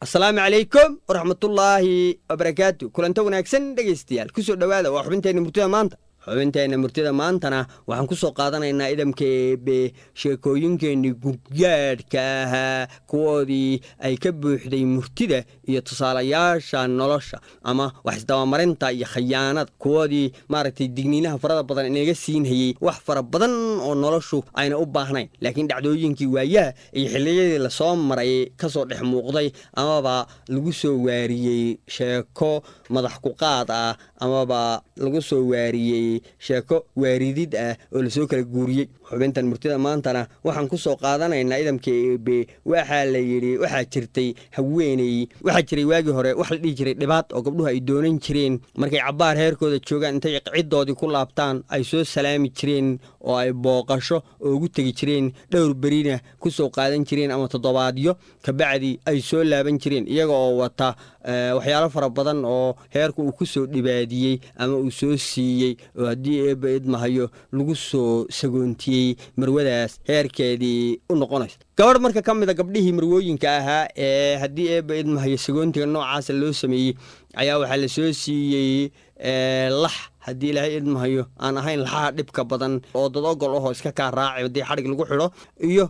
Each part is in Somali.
asalaamu calaykum waraxmatullaahi wabarakaatu kulanta wanaagsan dhegaystayaal kusoo dhowaada waa xubinteenna murtida maanta xubinteenna murtida maantana waxaan ku soo qaadanaynaa idamka eebe sheekooyinkeennii gudgaadhka ahaa kuwoodii ay ka buuxday murtida iyo tusaalayaasha nolosha ama wax isdabamarinta iyo khayaanada kuwoodii maaragtay digniinaha farada badan inaga siinhayey wax fara badan oo noloshu ayna u baahnayn laakiin dhacdooyinkii waayaha iyo xilliyadii lasoo maray kasoo dhex muuqday amaba lagu soo waariyey sheeko madax kuqaad ah amaba lagu soo waariyey sheeko waaridid ah oo lasoo kala guuriyey xubintan murtida maantana waxaan ku soo qaadanaynaa idamka eebe waxaa la yidhi waxaa jirtay haweeney waxaa jiray waagii hore wax la dhihi jiray dhibaad oo gabdhuhu ay doonan jireen markay cabbaar heerkooda joogaan intay ciddoodii ku laabtaan ay soo salaami jireen oo ay booqasho oo ugu tegi jireen dhowr berina ku soo qaadan jireen ama toddobaadyo kabacdi ay soo laaban jireen iyaga oo wata waxyaalo fara badan oo heerku uu ku soo dhibaadiyey ama uu soo siiyey oo haddii eebba idmahayo lagu soo sagoontiyey marwadaas heerkeedii u noqonaysa gabadh marka ka mida gabdhihii marwooyinka ahaa ee haddii eebba idmahayo sagoontiga noocaasa loo sameeyey ayaa waxaa la soo siiyey lax haddii ilaahay idmahayo aan ahayn laxaha dhibka badan oo dad ogol ahoo iska kaa raaci haddii xadhig lagu xidho iyo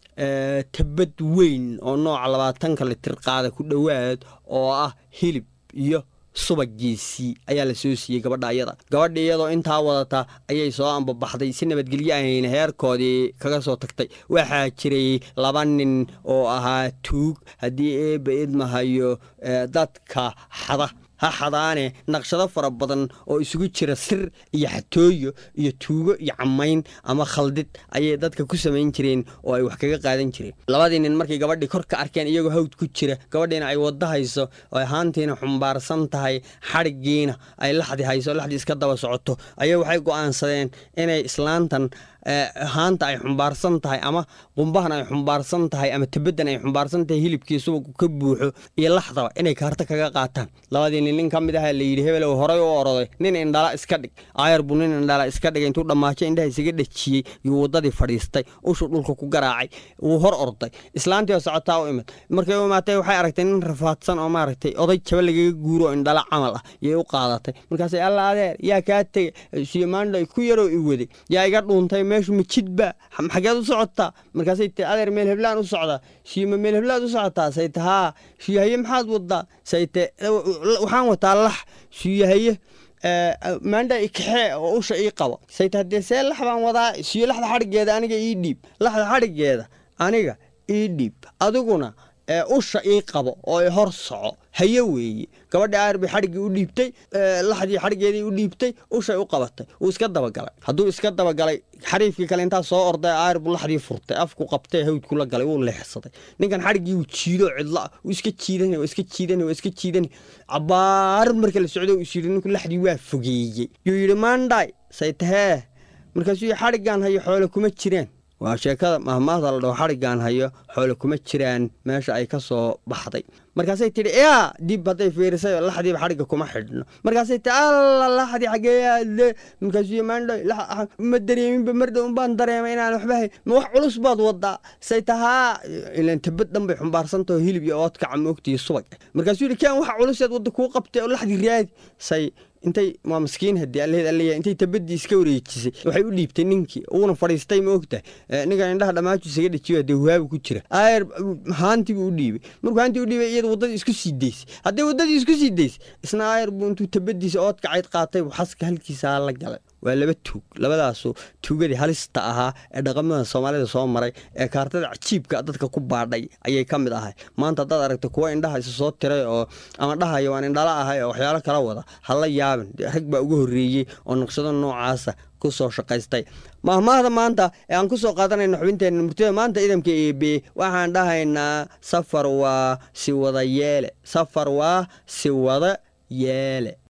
tabad weyn oo nooca labaatanka litir qaada ku dhowaad oo ah hilib iyo subagiisii ayaa la soo siiyey gabadha ayada gabadha iyadoo intaa wadata ayay soo ambabaxday si nabadgelyo ahayna heerkoodii kaga soo tagtay waxaa jiray laba nin oo ahaa tuug haddii eebba idmahayo dadka xada ha xadaane naqshado fara badan oo isugu jira sir iyo xatooyo iyo tuugo iyo camayn ama khaldid ayay dadka ku samayn jireen oo ay wax kaga qaadan jireen labadii nin markay gabadhii kor ka arkeen iyagoo hawd ku jira gabadhiina ay wadda hayso oo ahaantiina xumbaarsan tahay xadhiggiina ay laxdi hayso laxdii iska daba socoto ayay waxay go'aansadeen inay islaantan haanta ay xumbaarsan tahay ama qumbahan ay xumbaarsan tahay ama tabaddan ay xumbaarsan tahay hilibkii subagu ka buuxo iyo laxdaba inay kaarto kaga qaataan labadii nin nin ka mid aha layidhi hebelow horay u oroday nin indhala iska dhig aayar buu nin indhala iska dhigay intuu dhammaajo indhaha isaga dhejiyey yuu waddadii fadhiistay ushuu dhulka ku garaacay wuu hor orday islaantii oo socotaa u imid markay u imaatay waxay aragtay nin rafaadsan oo maaragtay oday jaba lagaga guuro oo indhala camal ah yay u qaadatay markaasay alla adeer yaa kaa tegay siyomaandhay ku yaroo i waday yaa iga dhuuntay meeshu ma jidba xageed u socotaa markaasay ti adeer meel heblaan u socdaa siima meel heblaad u socotaa sayte haa siyahaye maxaad wadaa sayte waxaan wataa lax siyahaye maandha ikaxee oo usha ii qabo sayte haddee see lax baan wadaa siyo laxda xadhiggeeda aniga ii dhiib laxda xadhiggeeda aniga ii dhiib adiguna usha ii qabo oo i hor soco haye weeye gabadhi aayar bay xadhiggii u dhiibtay laxdii xadhiggeedii u dhiibtay ushay u qabatay wuu iska dabagalay hadduu iska dabagalay xariifkii kale intaa soo orday aayar buu laxdii furtay afku qabtay hawdkula galay wuu leexsaday ninkan xadhiggii wuu jiido cidla wuu iska jiidan waa iska jiidan waa iska jiidan cabaar marka la socdo is yidhi ninku laxdii waa fogeeyey yuu yidhi maandhay saytahee markaasuu xadhiggan hayo xoole kuma jiraan waa sheekada mahmaada la dhaho xadhiggan hayo xoole kuma jiraan meesha ay ka soo baxday markaasay tidhi yaa dib hadday fiirisay laxdiiba xadhigga kuma xidhno markaasay tii alla laxdii xageeyaade markaasuu maandho ma dareeminba mardhow baan dareemay inaan waxba hay ma wax culus baad wadaa say tahaa ilan tabad dhan bay xumbaarsantaho hilib iyo oodkaca moogtiyo subag markaasuu yidhi kaan wax culuseed wadda kuu qabtay oo laxdii raadi say intay waa maskiin haddii alleed alleya intay tabadii iska wareejisay waxay u dhiibtay ninkii uuna fadhiistay ma ogtahay ninkan indhaha dhammaaju isaga dhajiyo haddee wahaabu ku jira aayar haantii buu u dhiibay markuu haantii u dhiibay iyada waddadii isku sii daysay haddii waddadii isku sii daysay isna aayar buu intuu tabadiisa oodkacayd qaatay buu xaska halkiisaa la galay waa laba tuug labadaasu tuugadii halista ahaa ee dhaqamada soomaalida soo maray ee kaartada cajiibka dadka ku baadhay ayay ka mid ahay maanta haddaad aragta kuwa indhaha isa soo tiray oo ama dhahayo waan indhala ahay oo waxyaalo kala wada hala yaabin rag baa uga horreeyey oo naqshado noocaasa ku soo shaqaystay mahmaahda maanta ee aan ku soo qaadanayno xubinteenna murtida maanta idamka eebe waxaan dhahaynaa safar waa si wada yeele safar waa si wada yeele